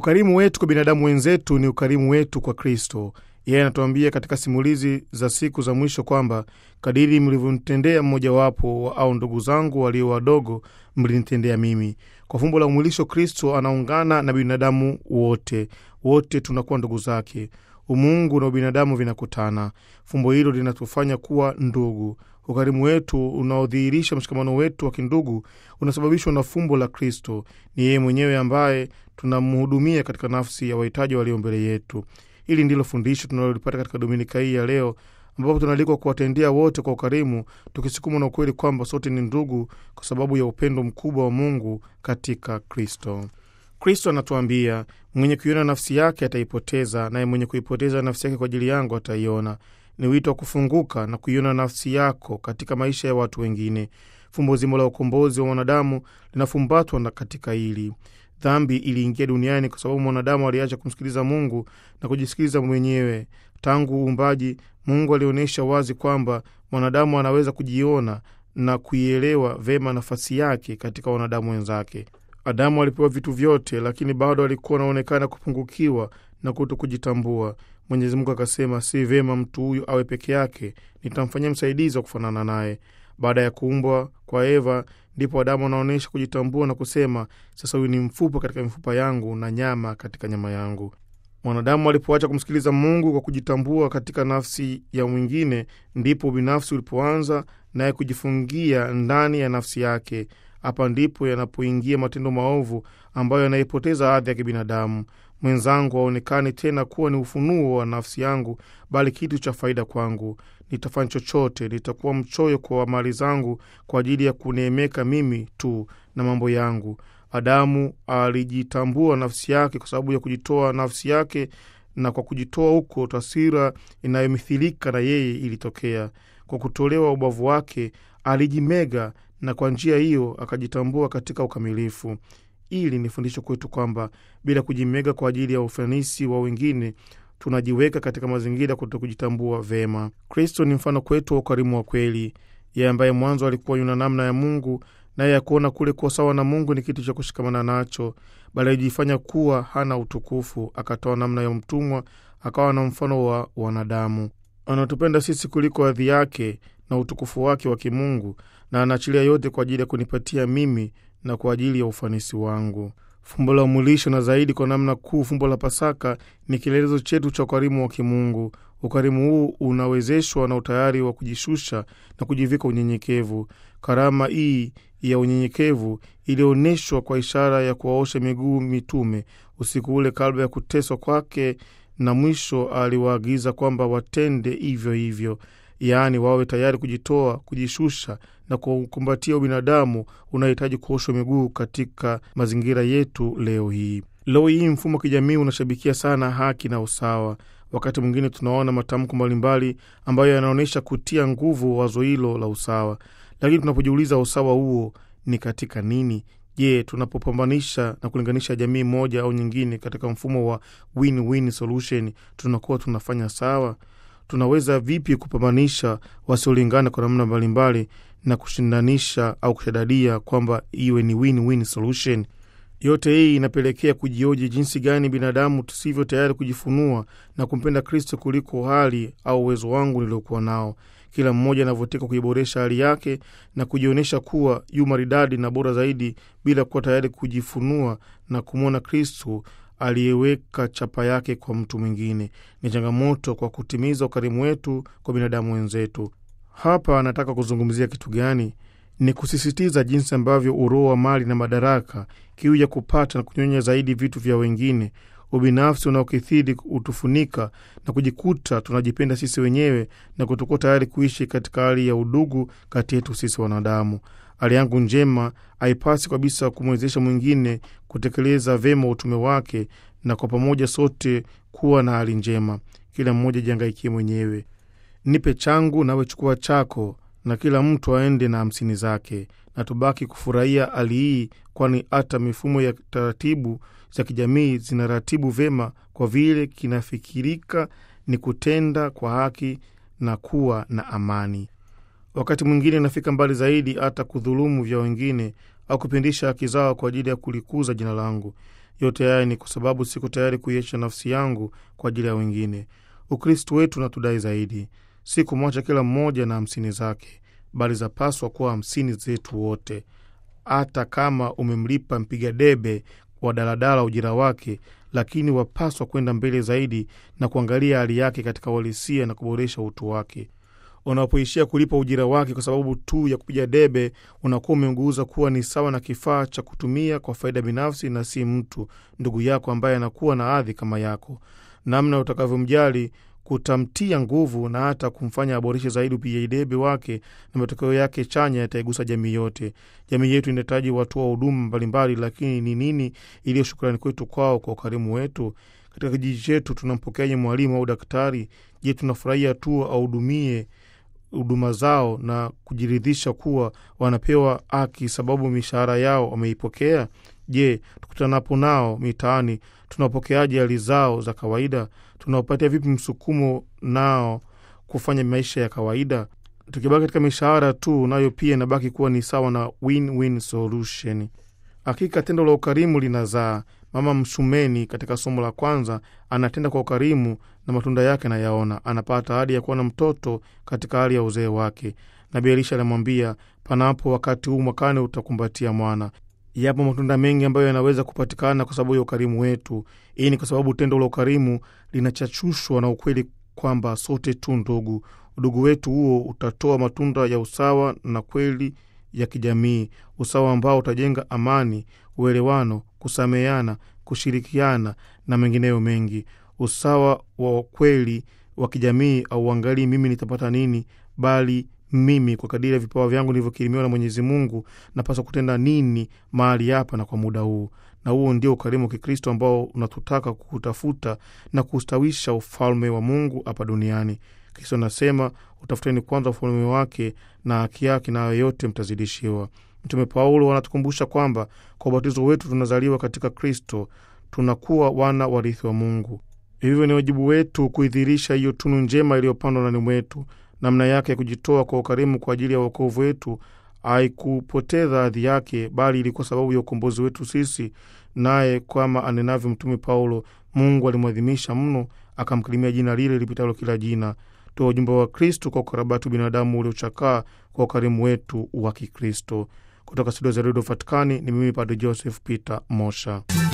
Ukarimu wetu kwa binadamu wenzetu ni ukarimu wetu kwa Kristo. Yeye anatuambia katika simulizi za siku za mwisho kwamba kadiri mlivyomtendea mmojawapo au ndugu zangu walio wadogo, mlinitendea mimi. Kwa fumbo la umwilisho, Kristo anaungana na binadamu wote, wote tunakuwa ndugu zake. Umungu na ubinadamu vinakutana. Fumbo hilo linatufanya kuwa ndugu. Ukarimu wetu unaodhihirisha mshikamano wetu wa kindugu unasababishwa na fumbo la Kristo. Ni yeye mwenyewe ambaye tunamhudumia katika nafsi ya wahitaji walio mbele yetu. Hili ndilo fundisho tunalolipata katika dominika hii ya leo, ambapo tunaalikwa kuwatendea wote kwa ukarimu, tukisukumwa na ukweli kwamba sote ni ndugu kwa sababu ya upendo mkubwa wa Mungu katika Kristo. Kristo anatuambia mwenye kuiona nafsi yake ataipoteza, naye mwenye kuipoteza nafsi yake kwa ajili yangu ataiona. Ni wito wa kufunguka na kuiona nafsi yako katika maisha ya watu wengine. Fumbo zima la ukombozi wa mwanadamu linafumbatwa na katika hili. Dhambi iliingia duniani kwa sababu mwanadamu aliacha kumsikiliza Mungu na kujisikiliza mwenyewe. Tangu uumbaji, Mungu alionyesha wazi kwamba mwanadamu anaweza kujiona na kuielewa vema nafasi yake katika wanadamu wenzake. Adamu alipewa vitu vyote, lakini bado alikuwa anaonekana kupungukiwa na kuto kujitambua. Mwenyezi Mungu akasema, si vema mtu huyu awe peke yake, nitamfanyia msaidizi wa kufanana naye. Baada ya kuumbwa kwa Eva, ndipo Adamu anaonyesha kujitambua na kusema, sasa huyu ni mfupa katika mifupa yangu na nyama katika nyama yangu. Mwanadamu alipoacha kumsikiliza Mungu kwa kujitambua katika nafsi ya mwingine, ndipo binafsi ulipoanza naye kujifungia ndani ya nafsi yake. Hapa ndipo yanapoingia matendo maovu ambayo yanaipoteza hadhi ya kibinadamu. Mwenzangu haonekani tena kuwa ni ufunuo wa nafsi yangu, bali kitu cha faida kwangu. Nitafanya chochote, nitakuwa mchoyo kwa mali zangu kwa ajili ya kuneemeka mimi tu na mambo yangu. Adamu alijitambua nafsi yake kwa sababu ya kujitoa nafsi yake, na kwa kujitoa huko taswira inayomithilika na yeye ilitokea. Kwa kutolewa ubavu wake alijimega, na kwa njia hiyo akajitambua katika ukamilifu. Ili ni fundisho kwetu kwamba bila kujimega kwa ajili ya ufanisi wa wengine tunajiweka katika mazingira kuto kujitambua vema. Kristo ni mfano kwetu wa ukarimu wa kweli, yeye ambaye mwanzo alikuwa yuna namna ya Mungu, naye akuona kule kuwa sawa na Mungu ni kitu cha kushikamana nacho, bali alijifanya kuwa hana utukufu, akatoa namna ya mtumwa, akawa na mfano wa wanadamu. Anatupenda sisi kuliko hadhi yake na utukufu wake wa kimungu, na anaachilia yote kwa ajili ya kunipatia mimi na kwa ajili ya ufanisi wangu. Fumbo la umwilisho na zaidi kwa namna kuu, fumbo la Pasaka ni kielelezo chetu cha ukarimu wa kimungu. Ukarimu huu unawezeshwa na utayari wa kujishusha na kujivika unyenyekevu. Karama hii ya unyenyekevu ilionyeshwa kwa ishara ya kuwaosha miguu mitume usiku ule kabla ya kuteswa kwake, na mwisho aliwaagiza kwamba watende hivyo hivyo, yaani wawe tayari kujitoa, kujishusha na kukumbatia ubinadamu unahitaji kuoshwa miguu katika mazingira yetu leo hii. Leo hii mfumo wa kijamii unashabikia sana haki na usawa. Wakati mwingine tunaona matamko mbalimbali ambayo yanaonyesha kutia nguvu wazo hilo la usawa, lakini tunapojiuliza usawa huo ni katika nini? Je, tunapopambanisha na kulinganisha jamii moja au nyingine katika mfumo wa win-win solution tunakuwa tunafanya sawa? Tunaweza vipi kupambanisha wasiolingana kwa namna mbalimbali na kushindanisha au kushadadia kwamba iwe ni win-win solution? Yote hii inapelekea kujioji jinsi gani binadamu tusivyo tayari kujifunua na kumpenda Kristo kuliko hali au uwezo wangu niliokuwa nao. Kila mmoja anavyotaka kuiboresha hali yake na kujionyesha kuwa yu maridadi na bora zaidi, bila kuwa tayari kujifunua na kumwona Kristo aliyeweka chapa yake kwa mtu mwingine. Ni changamoto kwa kutimiza ukarimu wetu kwa binadamu wenzetu. Hapa anataka kuzungumzia kitu gani? Ni kusisitiza jinsi ambavyo uroho wa mali na madaraka, kiu ya kupata na kunyonya zaidi vitu vya wengine, ubinafsi unaokithiri utufunika na kujikuta tunajipenda sisi wenyewe na kutokuwa tayari kuishi katika hali ya udugu kati yetu sisi wanadamu. Hali yangu njema haipasi kabisa kumwezesha mwingine kutekeleza vyema utume wake, na kwa pamoja sote kuwa na hali njema. Kila mmoja jihangaikie mwenyewe. Nipe changu nawe chukua chako, na kila mtu aende na hamsini zake, na tubaki kufurahia hali hii, kwani hata mifumo ya taratibu za kijamii zinaratibu vyema, kwa vile kinafikirika ni kutenda kwa haki na kuwa na amani. Wakati mwingine inafika mbali zaidi, hata kudhulumu vya wengine au kupindisha haki zao kwa ajili ya kulikuza jina langu. Yote haya ni kwa sababu siko tayari kuiacha nafsi yangu kwa ajili ya wengine. Ukristo wetu unatudai zaidi, si kumwacha kila mmoja na hamsini zake, bali zapaswa kuwa hamsini zetu wote. Hata kama umemlipa mpiga debe wa daladala ujira wake, lakini wapaswa kwenda mbele zaidi na kuangalia hali yake katika uhalisia na kuboresha utu wake. Unapoishia kulipa ujira wake kwa sababu tu ya kupiga debe, unakuwa umemgeuza kuwa ni sawa na kifaa cha kutumia kwa faida binafsi na si mtu ndugu yako ambaye anakuwa na hadhi kama yako. Namna utakavyomjali kutamtia nguvu na hata kumfanya aboreshe zaidi upigaji debe wake, na matokeo yake chanya yataigusa jamii yote. Jamii yetu inahitaji watu wa huduma mbalimbali, lakini ni nini iliyo shukrani kwetu kwao kwa ukarimu wetu? Katika kijiji chetu tunampokeaje mwalimu au daktari? Je, tunafurahia tu ahudumie huduma zao na kujiridhisha kuwa wanapewa haki sababu mishahara yao wameipokea? Je, tukutanapo nao mitaani tunapokeaje hali zao za kawaida? Tunawapatia vipi msukumo nao kufanya maisha ya kawaida? Tukibaki katika mishahara tu, nayo pia inabaki kuwa ni sawa na win-win solution. Hakika tendo la ukarimu linazaa. Mama Msumeni katika somo la kwanza anatenda kwa ukarimu na matunda yake anayaona. Anapata ahadi ya kuwa na mtoto katika hali ya uzee wake. Nabii Elisha anamwambia, panapo wakati huu mwakani utakumbatia mwana. Yapo matunda mengi ambayo yanaweza kupatikana kwa sababu ya ukarimu wetu. Hii ni kwa sababu tendo la ukarimu linachachushwa na ukweli kwamba sote tu ndugu. Udugu wetu huo utatoa matunda ya usawa na kweli ya kijamii, usawa ambao utajenga amani, uelewano, kusameheana, kushirikiana na mengineyo mengi. Usawa wa kweli wa kijamii auangalii mimi nitapata nini, bali mimi kwa kadiri ya vipawa vyangu nilivyokirimiwa na Mwenyezi Mungu napaswa kutenda nini mahali hapa na kwa muda huu. Na huo ndio ukarimu wa Kikristo ambao unatutaka kutafuta na kustawisha ufalme wa Mungu hapa duniani. Kristo anasema utafuteni kwanza ufalme wake na haki yake, nayo yote mtazidishiwa. Mtume Paulo anatukumbusha kwamba kwa ubatizo wetu tunazaliwa katika Kristo, tunakuwa wana warithi wa Mungu. Hivyo ni wajibu wetu kuidhirisha hiyo tunu njema iliyopandwa ndani mwetu. Namna yake ya kujitoa kwa ukarimu kwa ajili ya wokovu wetu haikupoteza hadhi yake, bali ilikuwa sababu ya ukombozi wetu sisi. Naye kama anenavyo Mtume Paulo, Mungu alimwadhimisha mno, akamkirimia jina lile lipitalo kila jina. Toa ujumbe wa Kristu kwa ukarabati binadamu uliochakaa kwa ukarimu wetu wa Kikristo. Kutoka studio za redio Vatikani ni mimi Padre Joseph Peter Mosha.